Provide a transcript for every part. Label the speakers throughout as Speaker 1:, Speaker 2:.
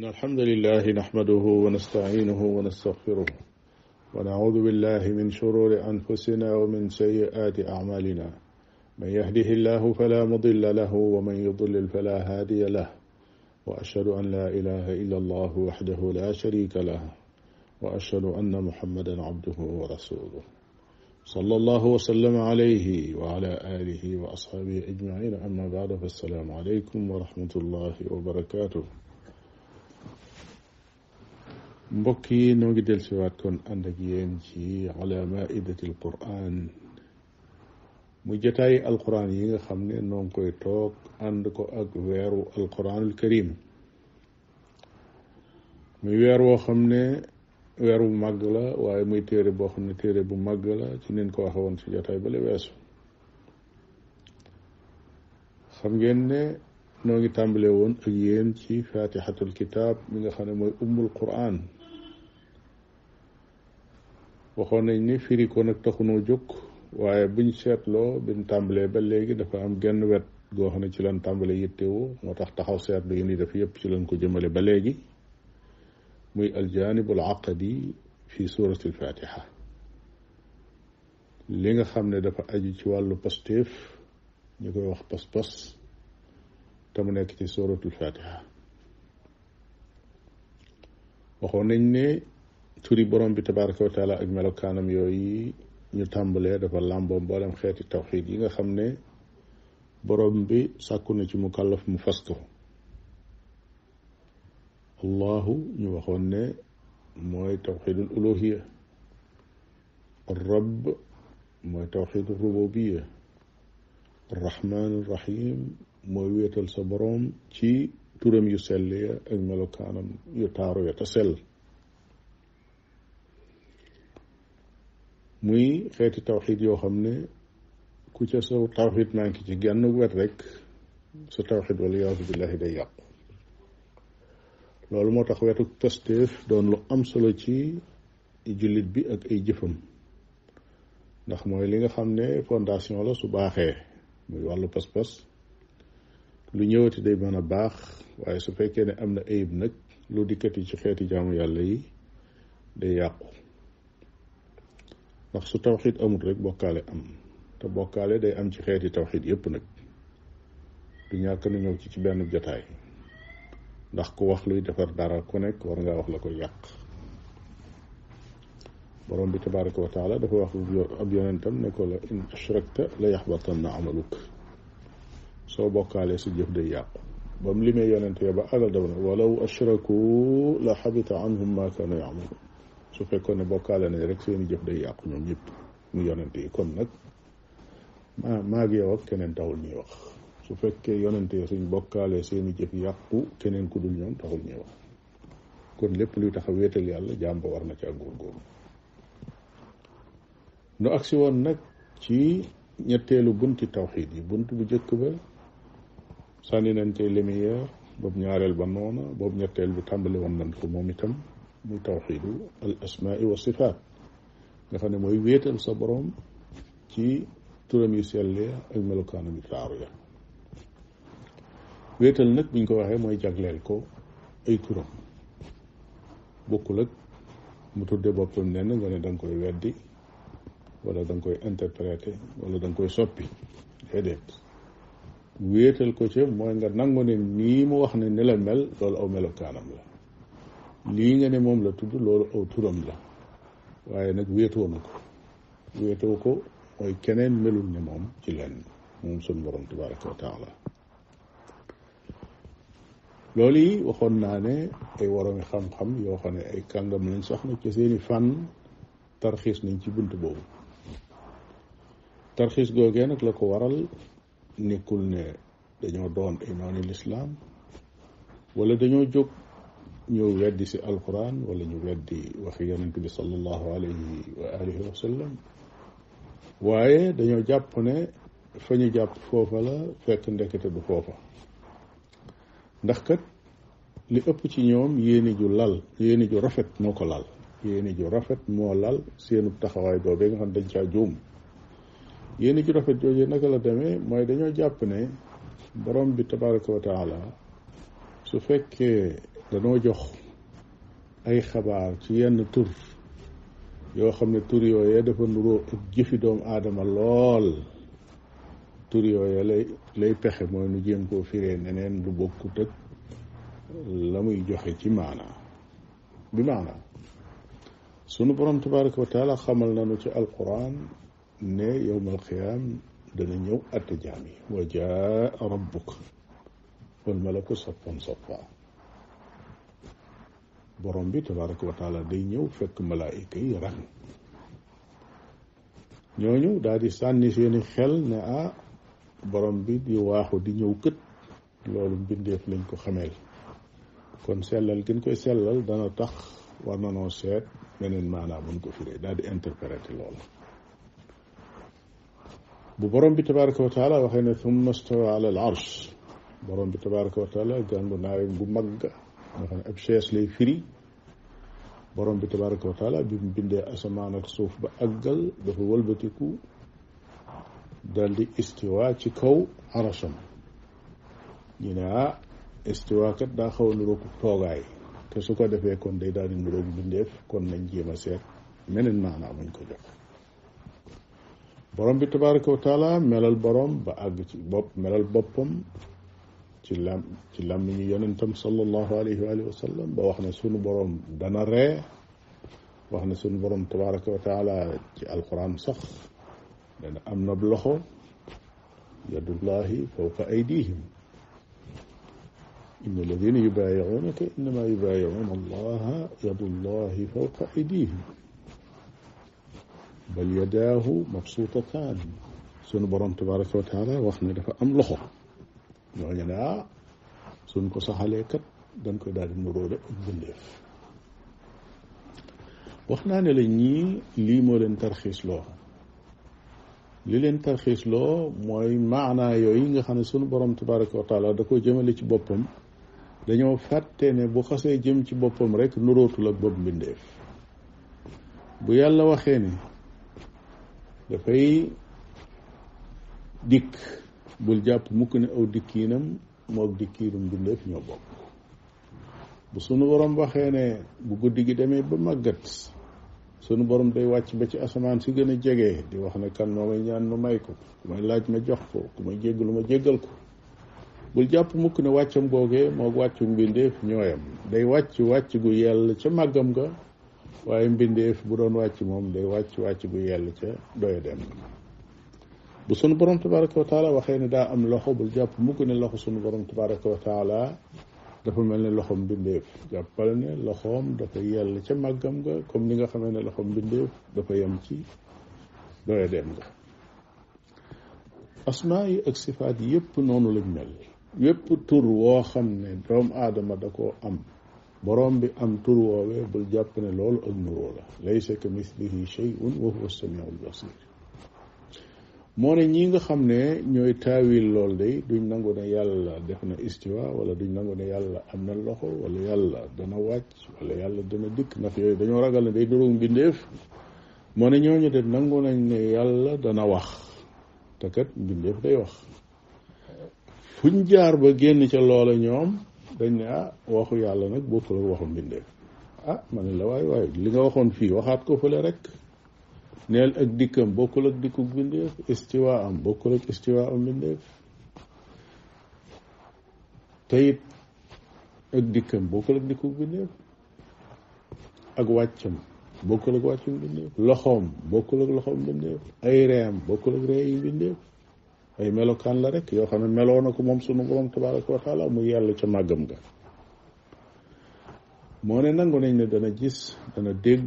Speaker 1: إن الحمد لله نحمده ونستعينه ونستغفره ونعوذ بالله من شرور أنفسنا ومن سيئات أعمالنا من يهده الله فلا مضل له ومن يضلل فلا هادي له وأشهد أن لا إله إلا الله وحده لا شريك له وأشهد أن محمدا عبده ورسوله صلى الله وسلم عليه وعلى آله وأصحابه أجمعين أما بعد فالسلام عليكم ورحمة الله وبركاته mbokk yi noo ngi dellusiwaat kon ànd ak yéen ci ala maidati alquran mu jataay alquran yi nga xam ne noo ngi koy toog ànd ko ak weeru alquranul karim muy weer woo xam ne weer bu màgg la waaye muy téere boo xam ne téere bu màgg la ci nin ko waxe woon ci jataay bale weesu xam ngeen ne noo ngi tàmbale woon ak yéen ci fatihatul kitab mi nga xam ne mooy ummul quran waxoon nañ ni firi ko nag taxunoo jóg waaye buñ seetloo biñ tàmbalee ba léegi dafa am genn wet goo xam ne ci lan tàmbale yittewu moo tax taxaw seetlu yi ni def yépp ci lañ ko jëmale ba léegi muy aljanib al aqadi fi surati alfatiha li nga xam ne dafa aju ci wàllu pastéef ñu koy wax pas-pas te mu nekk ci suratul fatiha waxoon nañ ne turi borom bi tabaraka wa taala ak melokaanam yooyu ñu tàmbalee dafa làmboo mboolem xeeti tawxid yi nga xam ne borom bi sàkku na ci mu kàllaf mu fas ko allahu ñu waxoon ne mooy tawxidul uluhiya rab mooy tawxidul rububiya arrahman arrahim mooy wéetal sa boroom ci turam yu sell ya ak melokaanam yu taaru ya te sell muy xeeti tawxid yoo xam ne ku ca sa tawxid manqué ci genn wet rek sa tawxid wala yaasu billahi day yàqu loolu moo tax wetu pastéef doon lu am solo ci jullit bi ak ay jëfam ndax mooy li nga xam ne fondation la su baaxee muy wàllu pas-pas lu ñëwati day mën a baax waaye su fekkee ne am na ayib nag lu dikkati ci xeeti jaamu yàlla yi day yàqu ndax su tawxid amul rek bokkaale am te bokkaale day am ci xeeti tawxid yépp nag du ñàkk na ñëw ci ci benn jotaay ndax ku wax luy defar dara ku nekk war ngaa wax la koy yàq borom bi tabaraka wa taala dafa wax ab yonentam ne ko la in ashrakta la yaxbatanna amaluk soo bokkaalee sa jëf day yàqu ba mu limee yonente ba àggal dafa ne walaw ashraku la xabita anhum ma kaanu yamalu su fekkoon ne bokkaale nañ rek seeni jëf day yàqu ñoom ñëpp mu yonente yi kon nag maa maa ngi yow ak keneen taxul ñuy wax su fekkee yonente yi suñ bokkaalee seeni jëf yàqu keneen ku dul ñoom taxul ñuy wax kon lépp luy tax a wéetal yàlla jaam ba war na ca góorgóorlu nu agsi woon nag ci ñetteelu bunti tawxiid yi bunt bu jëkk ba sànni nañ cay lumière boobu ñaareel ba noona boobu ñetteel bi tàmbali woon nañ ko moom itam muy tawxiidu al asmaai wa sifaat nga xam ne mooy wéetal sa boroom ci turam yu sellee ak melokaanam yu taaru ya wéetal nag buñ ko waxee mooy jagleel ko ay turam bokkul ak mu tudde boppam nenn nga ne da nga koy weddi wala da nga koy interpréter wala da nga koy soppi déedéet wéetal ko ci mooy nga nangu ne nii mu wax ne ni la mel loolu aw melokaanam la lii nga ne moom la tudd loolu aw turam la waaye nag wéetoo na ko wéetoo ko mooy keneen melul ne moom ci lenn moom sun borom tabaraka wa taala loolu yi waxoon naa ne ay waroomi xam-xam yoo xam ne ay kàngam lañ sax na ci seeni fànn tarxiis nañ ci bunt boobu tarxiis googee nag la ko waral nekkul ne dañoo doon ay nooni lislaam wala dañoo jóg ñëw weddi si alquran wala ñu weddi waxi yonent bi sallallahu alayhi wa alihi wa sallam waaye dañoo jàpp ne fa ñu jàpp foofa la fekk ndekete du foofa ndax kat li ëpp ci ñoom yéeni ju lal yéeni ju rafet moo ko lal yéeni ju rafet moo lal seenu taxawaay boobee nga xam dañ caa juum yéeni ju rafet jooju naka la demee mooy dañoo jàpp ne borom bi tabaraka wa taala su fekkee danoo jox ay xabaar ci yenn tur yoo xam ne tur yooyee dafa nuroo ak jëfi doomu aadama lool tur yooyee lay lay pexe mooy nu jéem koo firee neneen lu bokkut ak la muy joxe ci maanaa bi maanaa sunu borom tabaraka wa taala xamal nañu ci alquran ne yowmal qiyaam dana ñëw atte jaam yi wa jaa rabbuk wal malaku saffan saffa borom bi tabaraka wa taala day ñëw fekk malaayika yi rang ñooñu daal di sànni seeni xel ne ah borom bi di waaxu di ñëw kët loolu mbindeef lañ ko xameel kon sellal gën koy sellal dana tax war na noo seet beneen maanaam buñ ko firee daal di interpréter loolu bu borom bi tabaraka wa taala waxee ne thumma stawa ala al arsh borom bi tabaraka wa taala gàngu naayam gu mag nga xam ne ab chaise lay firi borom bi tabaraka wa taala bi mu bindee asamaan ak suuf ba àggal dafa wëlbatiku dal di istiwa ci kaw arasham ñu ne ah istiwa kat daa xaw a niroog toogaay te su ko defee kon day daal di niroog bindeef kon nañ jéem a seet meneen maanaam muñ ko jox borom bi tabaraka wa taala melal borom ba àgg ci bopp melal boppam ci lam ci làmmiñu yonentam sallallahu alayhi wa alihi wa sallam ba wax ne sunu borom dana ree wax ne sunu borom tabaraka wa taala ci alquran sax dana am na loxo yadullahi fawqa aydihim inna alladina yubayiunaka innama yubayiuna allaha yadullahi fawqa aydihim bal yadaahu mabsuutataan sunu borom tabaraka wa taala wax ne dafa am loxo ñooñu ne ah suñ ko saxalee kat dañ koy daal di nuróole ak bindeef wax naa ne la ñii lii moo leen tarxiis loo li leen tarxiis loo mooy maanaa yooyu nga xam ne sunu borom tabaraka wa taala da ko jëmale ci boppam dañoo fàtte ne bu xasee jëm ci boppam rek nuróotul ak bopp mbindeef bu yàlla waxee ne dafay dikk bul jàpp mukk ne aw dikkiinam moog dikkiinum bindeef ñoo bokk bu sunu borom waxee ne bu guddi gi demee ba màggat sunu borom day wàcc ba ci asamaan si gën a jege di wax ne kan moo may ñaan ma may ko ku may laaj ma jox ko ku may jéggalu ma jéggal ko bul jàpp mukk ne wàccam googee moog wàccu mbindeef ñooyam day wàcc wàcc gu yell ca màggam ga waaye mbindeef bu doon wàcc moom day wàcc wàcc gu yell ca doya dem bu sunu borom tabaraka wa taala waxee ne daa am loxo bul jàpp mukk ne loxo sunu borom tabaraka wa taala dafa mel ne loxom mbindeef jàppal ne loxoom dafa yell ca màggam nga comme ni nga xamee ne loxom mbindeef dafa yem ci doya dem nga asmaa yi ak sifaat yépp noonu lañ mel yépp tur woo xam ne doomu aadama da koo am borom bi am tur woowee bul jàpp ne loolu ak nuroo la laysa ka mislihi shay'un wa huwa as-sami'ul basir moo ne ñi nga xam ne ñooy taawil lool day duñ nangu ne yàlla def na istiwa wala duñ nangu ne yàlla am na loxo wala yàlla dana wàcc wala yàlla dana dikk ndax yooyu dañoo ragal ne day duróog mbindeef moo ne ñooñu de nangu nañ ne yàlla dana wax te kat mbindeef day wax fuñ jaar ba génn ca loola ñoom dañ ne ah waxu yàlla nag bokkul ak waxu mbindeef ah ma ne la waay waay li nga waxoon fii waxaat ko fële rek neel ak dikkam bokkul ak dikku mbindeef istiwa am bokkul ak istiwa am mbindeef teyit ak dikkam bokkul ak dikku mbindeef ak wàccam bokkul ak wàccu mbindeef loxoom bokkul ak loxoom mbindeef ay reem bokkul ak ree yi mbindeef ay melokaan la rek yoo xam ne meloo na ko moom sunu borom tabaraka wa taala mu yàlla ca màggam ga moo ne nangu nañ ne dana gis dana dégg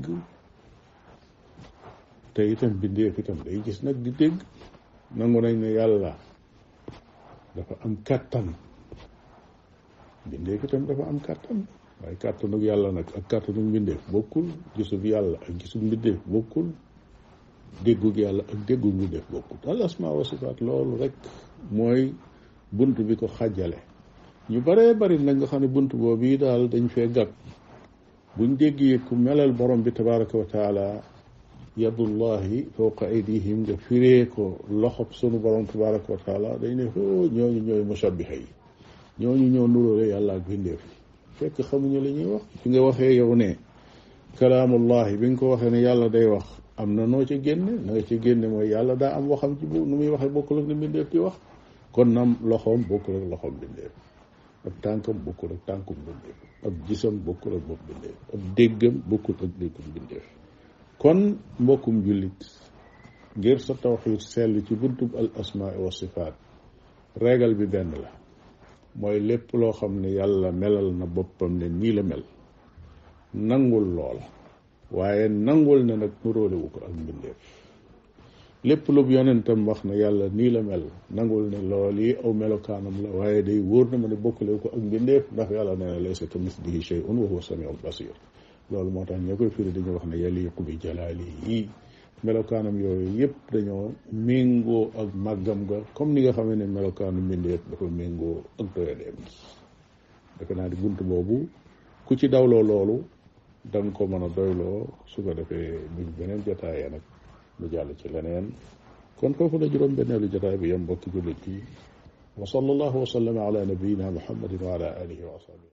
Speaker 1: te itam bindeef itam day gis nag di dégg nangu nañ ne yàlla dafa am kàttan bindeef itam dafa am kàttan waaye kàttanug yàlla nag ak kàttanug mbindeef bokkul gisug yàlla ak gisug mbindeef bokkul déggug yàlla ak déggug mbindeef bokkul al asmaa wa sifaat loolu rek mooy bunt bi ko xàjjale ñu baree bari nag nga xam ne bunt boobu yi daal dañ fee gàgg buñ déggee ku melal borom bi tabaraka wa taala yadullahi fawqa aydihim nga firee ko loxob sunu borom tabaraka wa taala dañ ne foo ñooñu ñooy mushabbiha yi ñooñu ñoo nuróole yàlla ak bindeef fekk xamuñu li ñuy wax fi nga waxee yow ne kalaamullahi bi nga ko waxee ne yàlla day wax am na noo ci génne na nga ci génne mooy yàlla daa am waxam ci bu nu muy waxee bokkul ak ni mbindeef di wax kon nam loxoom bokkul ak loxoom mbindeef ab tànkam bokkul ak tànkum mbindeef ab gisam bokkul ak bopp mbindeef ab déggam bokkul ak déggum mbindeef kon mbokkum jullit ngir sa tawxiid sell ci buntub al asmaa wa sifaat régal bi benn la mooy lépp loo xam ne yàlla melal na boppam ne nii la mel nangul loola waaye nangul ne nag nuróolewu ko ak mbindeef lépp lu yonentam wax ne yàlla nii la mel nangul ne lool yi aw melokaanam la waaye day wóor na ma ne bokkalewu ko ak mbindeef ndax yàlla nee na laysa ka mislihi shay'un wa huwa samiul basir loolu moo tax ñoo koy firi dañuy wax ne yaliqu bi jalaalihi melokaanam yooyu yëpp dañoo méngoo ak màggam ga comme ni nga xamee ne melokaanu mbindeef dafa méngoo ak doyadeem defe naa di bunt boobu ku ci dawloo loolu da nga ko mën a doyloo su ko defee buñ beneen jotaayee nag mu jàll ci leneen kon foofu la juróom benneelu jotaay bi yam mbokki jullit yi wa sallallahu wa sallama ala nabiyina muhammadin wa ala alihi wa ashabihi